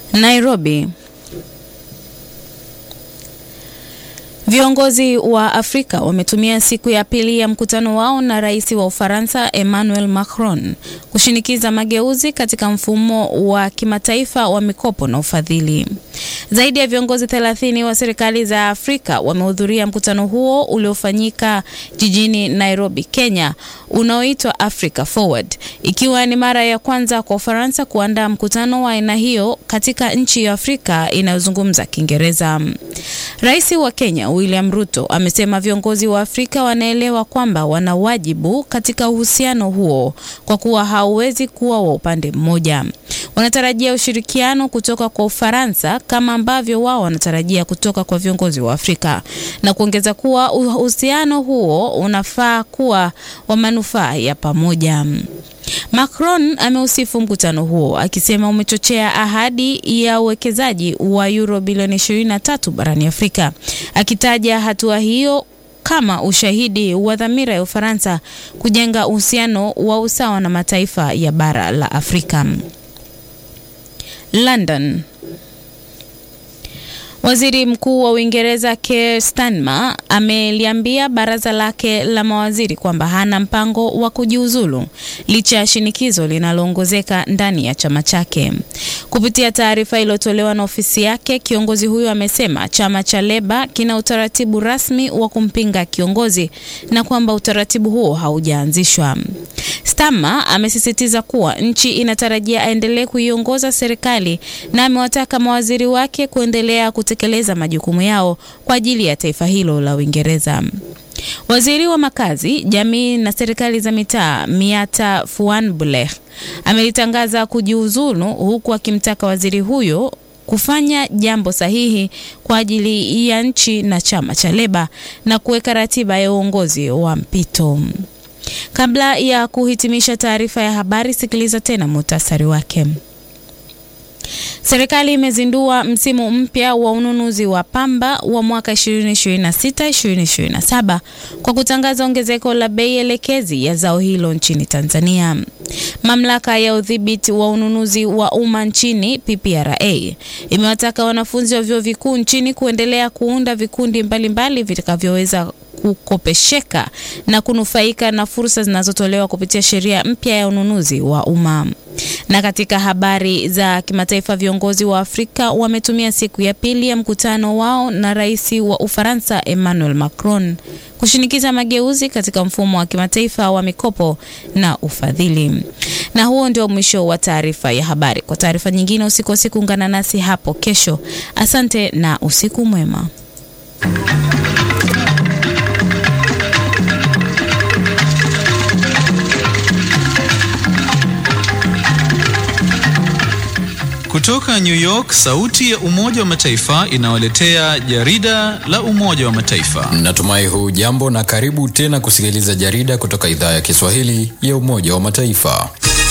Nairobi. Viongozi wa Afrika wametumia siku ya pili ya mkutano wao na rais wa Ufaransa Emmanuel Macron kushinikiza mageuzi katika mfumo wa kimataifa wa mikopo na ufadhili. Zaidi ya viongozi 30 wa serikali za Afrika wamehudhuria mkutano huo uliofanyika jijini Nairobi, Kenya, unaoitwa Africa Forward, ikiwa ni mara ya kwanza kwa Ufaransa kuandaa mkutano wa aina hiyo katika nchi ya Afrika inayozungumza Kiingereza. Rais wa Kenya William Ruto amesema viongozi wa Afrika wanaelewa kwamba wana wajibu katika uhusiano huo kwa kuwa hauwezi kuwa wa upande mmoja. Wanatarajia ushirikiano kutoka kwa Ufaransa kama ambavyo wao wanatarajia kutoka kwa viongozi wa Afrika na kuongeza kuwa uhusiano huo unafaa kuwa wa manufaa ya pamoja. Macron ameusifu mkutano huo akisema umechochea ahadi ya uwekezaji wa euro bilioni 23 barani Afrika, akitaja hatua hiyo kama ushahidi wa dhamira ya Ufaransa kujenga uhusiano wa usawa na mataifa ya bara la Afrika. London. Waziri Mkuu wa Uingereza Keir Starmer ameliambia baraza lake la mawaziri kwamba hana mpango wa kujiuzulu licha ya shinikizo linaloongezeka ndani ya chama chake. Kupitia taarifa iliyotolewa na ofisi yake, kiongozi huyo amesema chama cha Leba kina utaratibu rasmi wa kumpinga kiongozi na kwamba utaratibu huo haujaanzishwa. Starmer amesisitiza kuwa nchi inatarajia aendelee kuiongoza serikali na amewataka mawaziri wake kuendelea kutekeleza majukumu yao kwa ajili ya taifa hilo la Uingereza. Waziri wa makazi, jamii na serikali za mitaa Miata Fuanbuleh amelitangaza kujiuzulu huku akimtaka waziri huyo kufanya jambo sahihi kwa ajili ya nchi na chama cha Leba na kuweka ratiba ya uongozi wa mpito. Kabla ya kuhitimisha taarifa ya habari, sikiliza tena muhtasari wake. Serikali imezindua msimu mpya wa ununuzi wa pamba wa mwaka 2026-2027 kwa kutangaza ongezeko la bei elekezi ya zao hilo nchini Tanzania. Mamlaka ya udhibiti wa ununuzi wa umma nchini PPRA imewataka wanafunzi wa vyuo vikuu nchini kuendelea kuunda vikundi mbalimbali vitakavyoweza kukopesheka na kunufaika na fursa zinazotolewa kupitia sheria mpya ya ununuzi wa umma. Na katika habari za kimataifa, viongozi wa Afrika wametumia siku ya pili ya mkutano wao na rais wa Ufaransa Emmanuel Macron kushinikiza mageuzi katika mfumo wa kimataifa wa mikopo na ufadhili. Na huo ndio mwisho wa taarifa ya habari. Kwa taarifa nyingine, usikose kuungana nasi hapo kesho. Asante na usiku mwema. Kutoka New York, sauti ya Umoja wa Mataifa inawaletea jarida la Umoja wa Mataifa. Natumai huu jambo na karibu tena kusikiliza jarida kutoka idhaa ya Kiswahili ya Umoja wa Mataifa.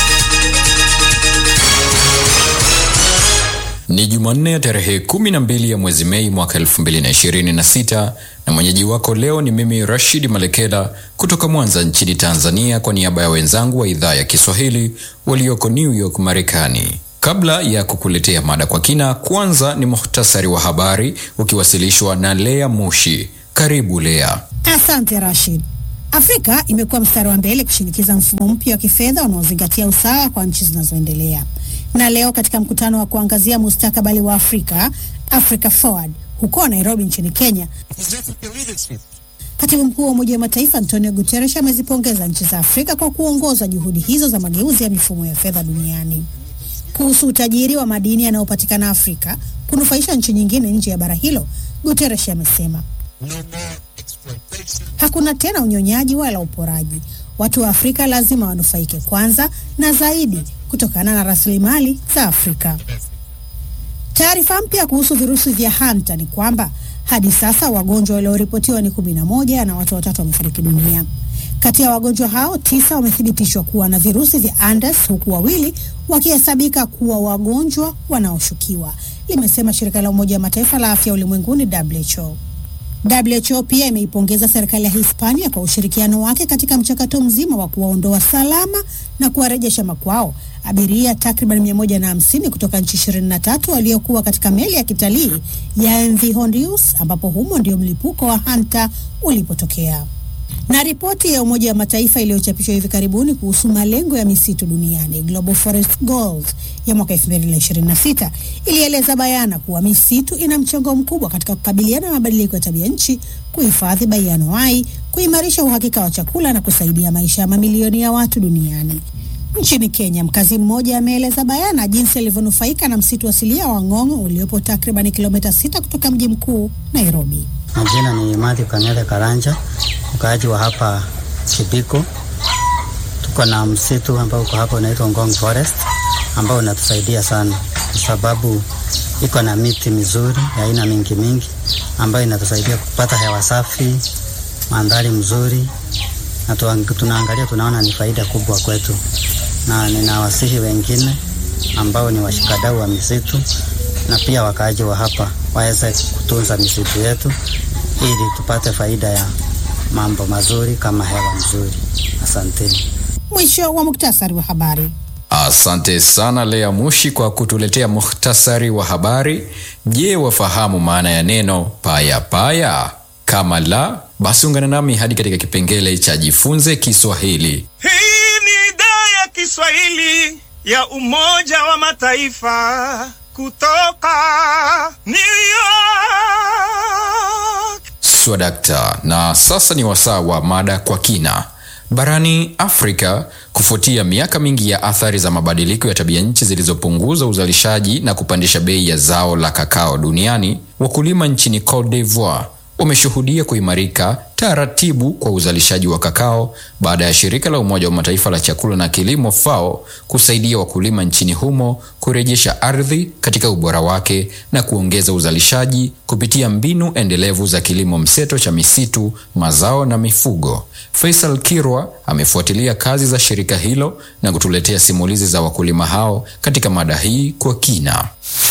Ni Jumanne ya tarehe 12 ya mwezi Mei mwaka 2026 na mwenyeji wako leo ni mimi Rashid Malekela kutoka Mwanza nchini Tanzania kwa niaba ya wenzangu wa idhaa ya Kiswahili walioko New York Marekani. Kabla ya kukuletea mada kwa kina, kwanza ni muhtasari wa habari ukiwasilishwa na Lea Mushi. Karibu Lea. Asante Rashid. Afrika imekuwa mstari wa mbele kushinikiza mfumo mpya wa kifedha unaozingatia usawa kwa nchi zinazoendelea. Na leo katika mkutano wa kuangazia mustakabali wa Afrika, Africa Forward, huko Nairobi nchini Kenya, Katibu Mkuu wa Umoja wa Mataifa Antonio Guterres amezipongeza nchi za Afrika kwa kuongoza juhudi hizo za mageuzi ya mifumo ya fedha duniani. Kuhusu utajiri wa madini yanayopatikana Afrika kunufaisha nchi nyingine nje ya bara hilo, Guterres amesema hakuna tena unyonyaji wala uporaji. Watu wa Afrika lazima wanufaike kwanza na zaidi kutokana na rasilimali za Afrika. Taarifa mpya kuhusu virusi vya hanta ni kwamba hadi sasa wagonjwa walioripotiwa ni kumi na moja na watu watatu wamefariki dunia. Kati ya wagonjwa hao tisa wamethibitishwa kuwa na virusi vya Andes huku wawili wakihesabika kuwa wagonjwa wanaoshukiwa, limesema shirika la Umoja wa Mataifa la afya ulimwenguni WHO. WHO pia imeipongeza serikali ya Hispania kwa ushirikiano wake katika mchakato mzima wa kuwaondoa salama na kuwarejesha makwao abiria takriban mia moja na hamsini kutoka nchi ishirini na tatu waliokuwa katika meli ya kitalii ya MV Hondius ambapo humo ndio mlipuko wa Hanta ulipotokea. Na ripoti ya Umoja wa Mataifa iliyochapishwa hivi karibuni kuhusu malengo ya misitu duniani Global Forest Goals ya mwaka 2026 ilieleza bayana kuwa misitu ina mchango mkubwa katika kukabiliana na mabadiliko ya tabia nchi, kuhifadhi bayoanuai, kuimarisha uhakika wa chakula na kusaidia maisha ya mamilioni ya watu duniani. Nchini Kenya, mkazi mmoja ameeleza bayana jinsi alivyonufaika na msitu asilia wa Ng'ong'o uliopo takriban kilomita sita kutoka mji mkuu Nairobi. Majina ni Matthew Kang'ele Karanja, mkaaji wa hapa Kibiko. Tuko na msitu ambao uko hapa unaitwa Ngong Forest ambao unatusaidia sana kwa sababu iko na miti mizuri ya aina mingi mingi ambayo inatusaidia kupata hewa safi, mandhari mzuri, na tunaangalia tunaona ni faida kubwa kwetu, na ninawasihi wengine ambao ni washikadau wa misitu na pia wakaaji wa hapa waweze kutunza misitu yetu ili tupate faida ya mambo mazuri kama hewa nzuri. Asanteni. Mwisho wa muktasari wa habari. Asante sana Lea Mushi kwa kutuletea muhtasari wa habari. Je, wafahamu maana ya neno paya paya? Kama la, basi ungana nami hadi katika kipengele cha jifunze Kiswahili. Hii ni idhaa ya Kiswahili ya Umoja wa Mataifa kutoka New York. Swadakta. Na sasa ni wasaa wa mada kwa kina. Barani Afrika, kufuatia miaka mingi ya athari za mabadiliko ya tabia nchi zilizopunguza uzalishaji na kupandisha bei ya zao la kakao duniani, wakulima nchini Cote d'Ivoire wameshuhudia kuimarika taratibu kwa uzalishaji wa kakao baada ya shirika la Umoja wa Mataifa la chakula na kilimo FAO kusaidia wakulima nchini humo kurejesha ardhi katika ubora wake na kuongeza uzalishaji kupitia mbinu endelevu za kilimo mseto cha misitu, mazao na mifugo. Faisal Kirwa amefuatilia kazi za shirika hilo na kutuletea simulizi za wakulima hao katika mada hii kwa kina.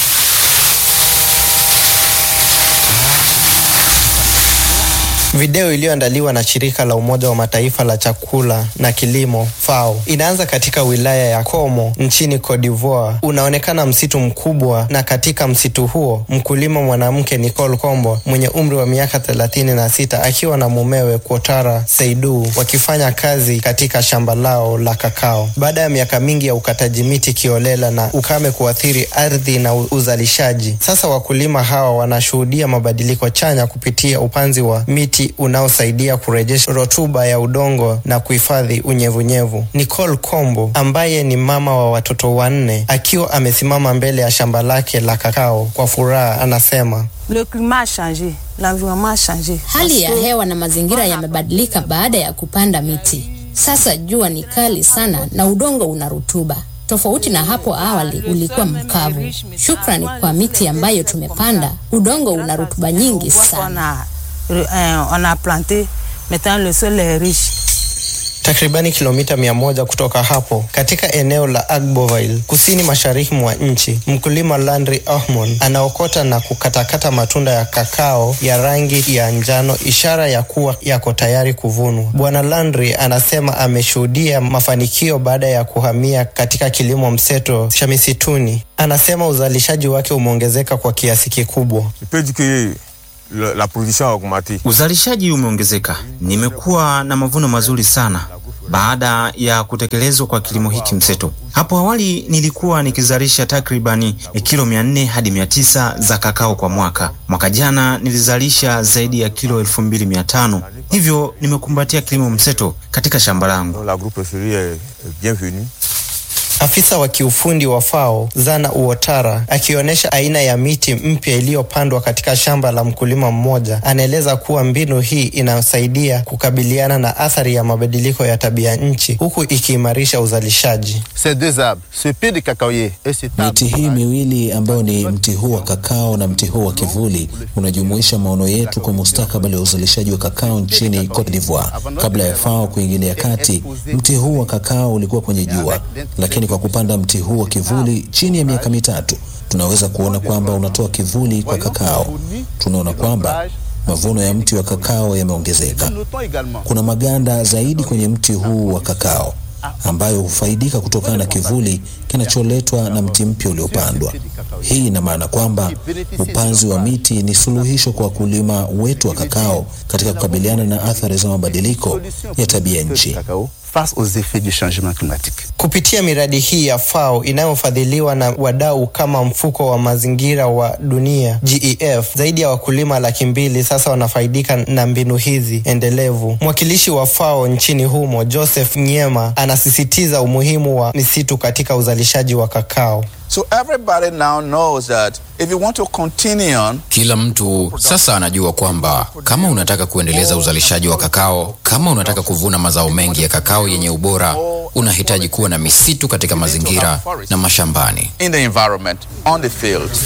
Video iliyoandaliwa na shirika la Umoja wa Mataifa la chakula na kilimo FAO inaanza katika wilaya ya Komo nchini Cote d'Ivoire. Unaonekana msitu mkubwa, na katika msitu huo mkulima mwanamke Nicole Kombo mwenye umri wa miaka thelathini na sita akiwa na mumewe Kuotara Seidu wakifanya kazi katika shamba lao la kakao. Baada ya miaka mingi ya ukataji miti kiolela na ukame kuathiri ardhi na uzalishaji, sasa wakulima hawa wanashuhudia mabadiliko chanya kupitia upanzi wa miti unaosaidia kurejesha rutuba ya udongo na kuhifadhi unyevunyevu. Nicole Kombo ambaye ni mama wa watoto wanne akiwa amesimama mbele ya shamba lake la kakao kwa furaha anasema Le climat a changé, l'environnement a changé. Hali ya hewa na mazingira yamebadilika baada ya kupanda miti. Sasa jua ni kali sana na udongo una rutuba tofauti na hapo awali ulikuwa mkavu. Shukrani kwa miti ambayo tumepanda, udongo una rutuba nyingi sana. On a planté, maintenant le sol est riche. Takribani kilomita mia moja kutoka hapo katika eneo la Agboville kusini mashariki mwa nchi, mkulima Landry Ahmon anaokota na kukatakata matunda ya kakao ya rangi ya njano, ishara ya kuwa yako tayari kuvunwa. Bwana Landry anasema ameshuhudia mafanikio baada ya kuhamia katika kilimo mseto cha misituni. Anasema uzalishaji wake umeongezeka kwa kiasi kikubwa. La, la production a augmenté. Uzalishaji umeongezeka. Nimekuwa na mavuno mazuri sana baada ya kutekelezwa kwa kilimo hiki mseto. Hapo awali nilikuwa nikizalisha takribani kilo mia nne hadi mia tisa za kakao kwa mwaka. Mwaka jana nilizalisha zaidi ya kilo elfu mbili mia tano. Hivyo nimekumbatia kilimo mseto katika shamba langu. La groupe est bienvenue. Afisa wa kiufundi wa FAO Zana Uotara akionyesha aina ya miti mpya iliyopandwa katika shamba la mkulima mmoja, anaeleza kuwa mbinu hii inasaidia kukabiliana na athari ya mabadiliko ya tabia nchi huku ikiimarisha uzalishaji. Miti hii miwili ambayo ni mti huu wa kakao na mti huu wa kivuli unajumuisha maono yetu kwa mustakabali wa uzalishaji wa kakao nchini Cote d'Ivoire. Kabla ya FAO kuingilia kati, mti huu wa kakao ulikuwa kwenye jua, lakini kwa kupanda mti huu wa kivuli chini ya miaka mitatu tunaweza kuona kwamba unatoa kivuli kwa kakao. Tunaona kwamba mavuno ya mti wa kakao yameongezeka. Kuna maganda zaidi kwenye mti huu wa kakao ambayo hufaidika kutokana na kivuli kinacholetwa na mti mpya uliopandwa. Hii ina maana kwamba upanzi wa miti ni suluhisho kwa wakulima wetu wa kakao katika kukabiliana na athari za mabadiliko ya tabia nchi. Kupitia miradi hii ya FAO inayofadhiliwa na wadau kama mfuko wa mazingira wa dunia GEF, zaidi ya wakulima laki mbili sasa wanafaidika na mbinu hizi endelevu. Mwakilishi wa FAO nchini humo Joseph Nyema anasisitiza umuhimu wa misitu katika uzalishaji wa kakao. So everybody now knows that if you want to continue on, Kila mtu sasa anajua kwamba kama unataka kuendeleza uzalishaji wa kakao, kama unataka kuvuna mazao mengi ya kakao yenye ubora, unahitaji kuwa na misitu katika mazingira na mashambani. in the environment, on the fields.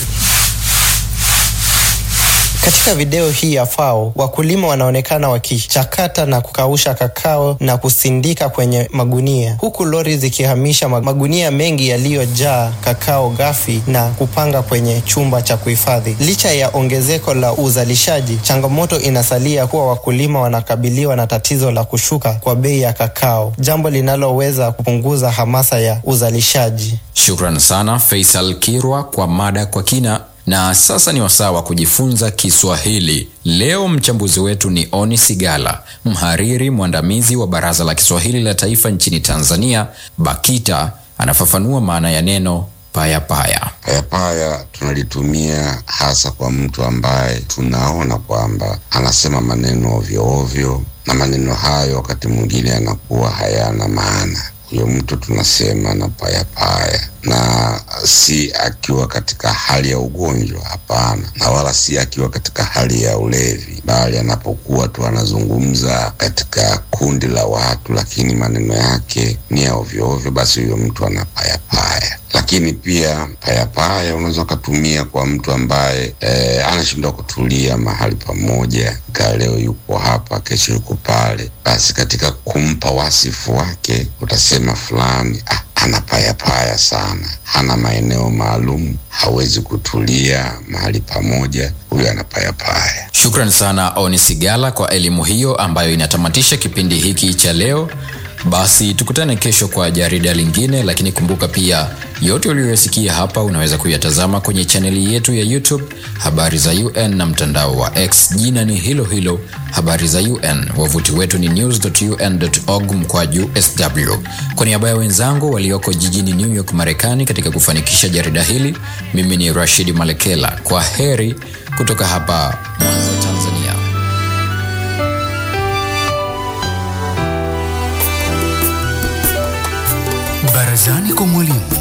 Katika video hii ya FAO wakulima wanaonekana wakichakata na kukausha kakao na kusindika kwenye magunia, huku lori zikihamisha ma- magunia mengi yaliyojaa kakao ghafi na kupanga kwenye chumba cha kuhifadhi. Licha ya ongezeko la uzalishaji, changamoto inasalia kuwa wakulima wanakabiliwa na tatizo la kushuka kwa bei ya kakao, jambo linaloweza kupunguza hamasa ya uzalishaji. Shukran sana Faisal Kirwa kwa mada kwa kina. Na sasa ni wasaa wa kujifunza Kiswahili. Leo mchambuzi wetu ni Oni Sigala, mhariri mwandamizi wa Baraza la Kiswahili la Taifa nchini Tanzania, BAKITA. Anafafanua maana ya neno payapaya. Payapaya tunalitumia hasa kwa mtu ambaye tunaona kwamba anasema maneno ovyo ovyo, na maneno hayo wakati mwingine yanakuwa hayana maana. Huyo mtu tunasema na payapaya, na si akiwa katika hali ya ugonjwa, hapana, na wala si akiwa katika hali ya ulevi, bali anapokuwa tu anazungumza katika kundi la watu, lakini maneno yake ni ya ovyo ovyo, basi huyo mtu ana payapaya lakini pia payapaya unaweza ukatumia kwa mtu ambaye eh, anashindwa kutulia mahali pamoja, kaa leo yuko hapa, kesho yuko pale. Basi katika kumpa wasifu wake utasema fulani ah, ana payapaya sana, hana maeneo maalum, hawezi kutulia mahali pamoja, huyo ana payapaya. Shukran sana Oni Sigala kwa elimu hiyo ambayo inatamatisha kipindi hiki cha leo. Basi tukutane kesho kwa jarida lingine, lakini kumbuka pia yote uliyoyasikia hapa unaweza kuyatazama kwenye chaneli yetu ya YouTube Habari za UN na mtandao wa X, jina ni hilo hilo Habari za UN. Wavuti wetu ni news.un.org mkwaju sw. Kwa niaba ya wenzangu walioko jijini New York, Marekani, katika kufanikisha jarida hili, mimi ni Rashidi Malekela. Kwa heri kutoka hapa Mwanza, Tanzania. Barazani kwa mwalimu.